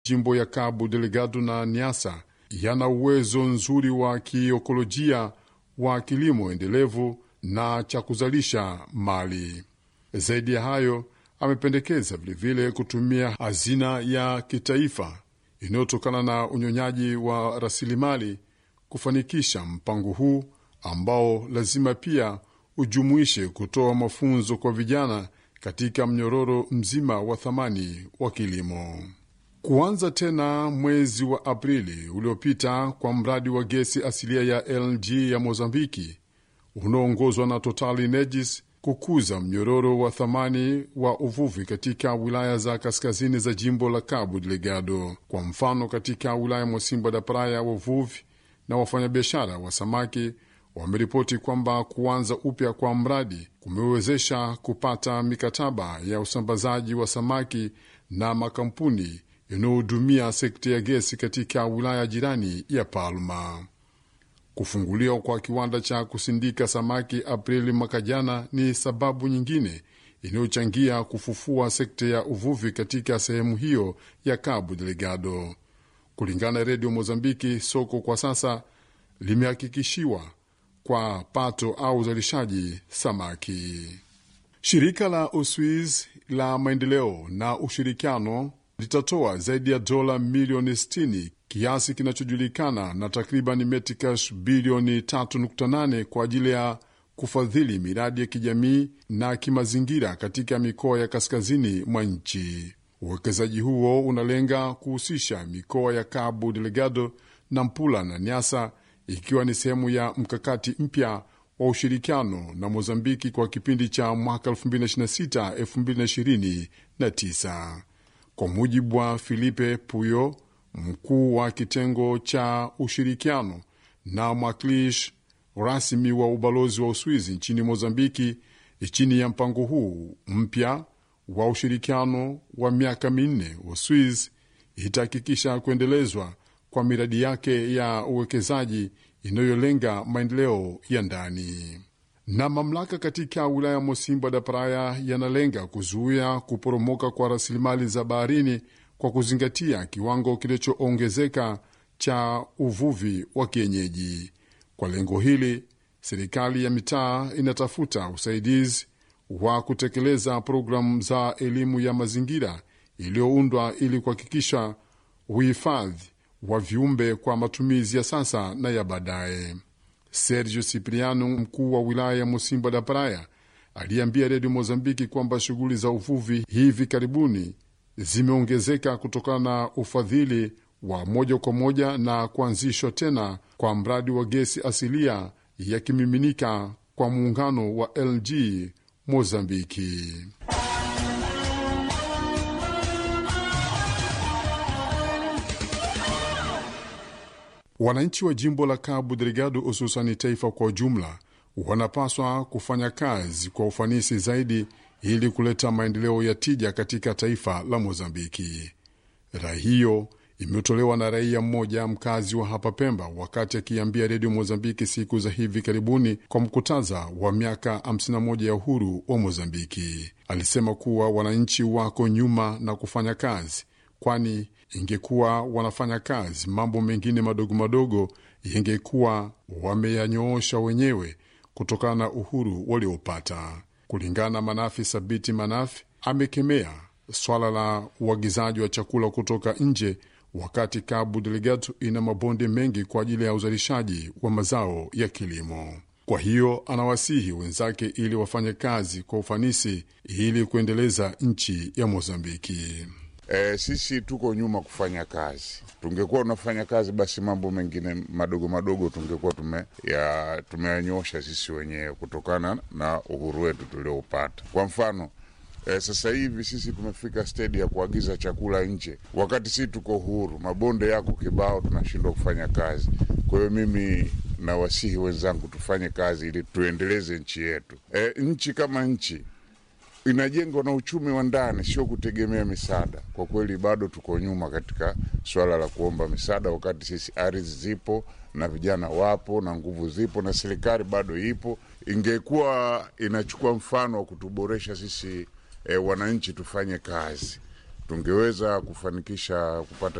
jimbo ya Cabo Delgado na Niassa yana uwezo nzuri wa kiekolojia wa kilimo endelevu na cha kuzalisha mali. Zaidi ya hayo, amependekeza vilevile kutumia hazina ya kitaifa inayotokana na unyonyaji wa rasilimali kufanikisha mpango huu ambao lazima pia ujumuishe kutoa mafunzo kwa vijana katika mnyororo mzima wa thamani wa kilimo. Kuanza tena mwezi wa Aprili uliopita kwa mradi wa gesi asilia ya LNG ya Mozambiki unaoongozwa na Total Energies kukuza mnyororo wa thamani wa uvuvi katika wilaya za kaskazini za jimbo la Cabo Delgado. Kwa mfano, katika wilaya Mosimba da Praia, wavuvi na wafanyabiashara wa samaki wameripoti kwamba kuanza upya kwa mradi kumewezesha kupata mikataba ya usambazaji wa samaki na makampuni yanayohudumia sekta ya gesi katika wilaya jirani ya Palma. Kufunguliwa kwa kiwanda cha kusindika samaki Aprili mwaka jana ni sababu nyingine inayochangia kufufua sekta ya uvuvi katika sehemu hiyo ya Cabo Delgado. Kulingana na redio Mozambiki, soko kwa sasa limehakikishiwa kwa pato au uzalishaji samaki. Shirika la Uswiz la maendeleo na ushirikiano litatoa zaidi ya dola milioni 60 kiasi kinachojulikana na takriban metikash bilioni 3.8 kwa ajili ya kufadhili miradi ya kijamii na kimazingira katika mikoa ya kaskazini mwa nchi. Uwekezaji huo unalenga kuhusisha mikoa ya Cabo Delgado, Nampula na Niassa, ikiwa ni sehemu ya mkakati mpya wa ushirikiano na Mozambiki kwa kipindi cha mwaka 2026-2029. Kwa mujibu wa Filipe Puyo, mkuu wa kitengo cha ushirikiano na mwakilishi rasmi wa ubalozi wa Uswizi nchini Mozambiki, chini ya mpango huu mpya wa ushirikiano wa miaka minne, Uswizi itahakikisha kuendelezwa kwa miradi yake ya uwekezaji inayolenga maendeleo ya ndani. Na mamlaka katika wilaya Mosimba da Praia yanalenga kuzuia kuporomoka kwa rasilimali za baharini kwa kuzingatia kiwango kilichoongezeka cha uvuvi wa kienyeji. Kwa lengo hili, serikali ya mitaa inatafuta usaidizi wa kutekeleza programu za elimu ya mazingira iliyoundwa ili kuhakikisha uhifadhi wa viumbe kwa matumizi ya sasa na ya baadaye. Sergio Cipriano, mkuu wa wilaya ya Mosimba da Praia, aliambia redio Mozambiki kwamba shughuli za uvuvi hivi karibuni zimeongezeka kutokana na ufadhili wa moja kwa moja na kuanzishwa tena kwa mradi wa gesi asilia ya kimiminika kwa muungano wa LG Mozambiki. Wananchi wa jimbo la Cabo Delgado, hususani taifa kwa ujumla, wanapaswa kufanya kazi kwa ufanisi zaidi ili kuleta maendeleo ya tija katika taifa la Mozambiki. Rai hiyo imetolewa na raia mmoja mkazi wa hapa Pemba wakati akiambia redio Mozambiki siku za hivi karibuni kwa mkutaza wa miaka 51 ya uhuru wa Mozambiki. Alisema kuwa wananchi wako nyuma na kufanya kazi, kwani ingekuwa wanafanya kazi, mambo mengine madogo madogo yangekuwa wameyanyoosha wenyewe kutokana na uhuru waliopata. Kulingana na Manafi Sabiti Manafi, amekemea swala la uagizaji wa chakula kutoka nje wakati Cabo Delgado ina mabonde mengi kwa ajili ya uzalishaji wa mazao ya kilimo. Kwa hiyo anawasihi wenzake ili wafanye kazi kwa ufanisi ili kuendeleza nchi ya Mozambiki. E, sisi tuko nyuma kufanya kazi. Tungekuwa unafanya kazi, basi mambo mengine madogo madogo tungekuwa tume ya tumeyanyosha sisi wenyewe kutokana na uhuru wetu tulioupata. Kwa mfano e, sasa hivi sisi tumefika stedi ya kuagiza chakula nje, wakati sisi tuko huru, mabonde yako kibao, tunashindwa kufanya kazi. Kwa hiyo mimi nawasihi wenzangu tufanye kazi ili tuendeleze nchi yetu. E, nchi kama nchi inajengwa na uchumi wa ndani, sio kutegemea misaada. Kwa kweli bado tuko nyuma katika swala la kuomba misaada, wakati sisi ardhi zipo na vijana wapo na nguvu zipo na serikali bado ipo. Ingekuwa inachukua mfano wa kutuboresha sisi e, wananchi tufanye kazi tungeweza kufanikisha kupata